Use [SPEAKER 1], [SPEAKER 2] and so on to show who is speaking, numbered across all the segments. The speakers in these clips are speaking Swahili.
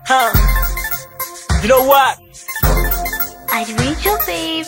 [SPEAKER 1] Huh. You know what?
[SPEAKER 2] I read your babe.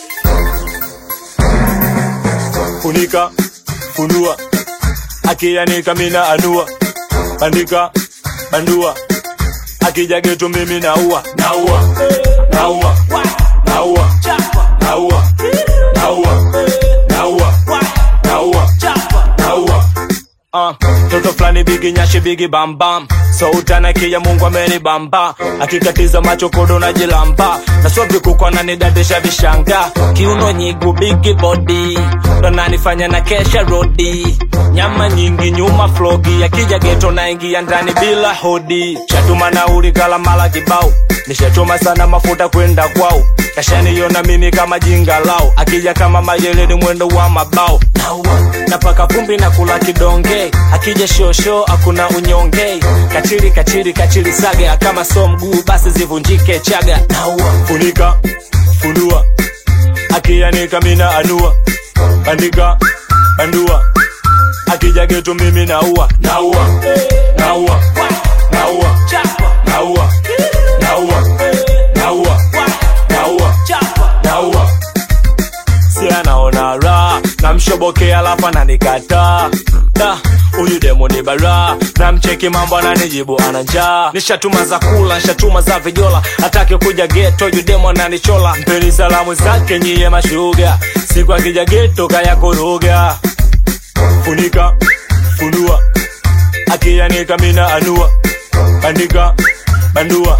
[SPEAKER 1] Funika, funua, akianika mina anua, bandika, bandua, akija geto mimi naua, naua, naua, naua, naua, naua, naua, naua, naua. Uh, toto flani bigi nyashi bigi bambam so utanakia mungu ameni bamba akikatiza macho kodo na jilamba na sobi kukwa nanidadisha vishanga kiuno nyigu bigi body ndo nanifanya na kesha rodi nyama nyingi nyuma flogi akija geto naingia ndani bila hodi shatuma nauli kala mala kibao nishachoma sana mafuta kwenda kwao kashaniona mimi kama jinga lao akija kama majeleni mwendo wa mabao naua napaka vumbi na kula kidonge akija shosho hakuna unyonge kachiri kachiri kachiri saga kama so mguu basi zivunjike chaga naua funika funua akianika mina anua bandika bandua akija geto mimi naua naua naua naua naua naua naua naua naua si anaona raha namshobokea alafu ananikataa Da, huyu demo ni bara namcheki mambo ananijibu ana njaa nishatuma za kula nishatuma za vijola atake kuja geto yu demo ananichola mpeni salamu zake nyiye mashuga siku akija geto kaya kuruga funika funua akianika mina anua bandika bandua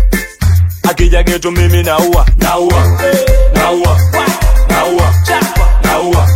[SPEAKER 1] akija geto mimi naua naua naua naua naua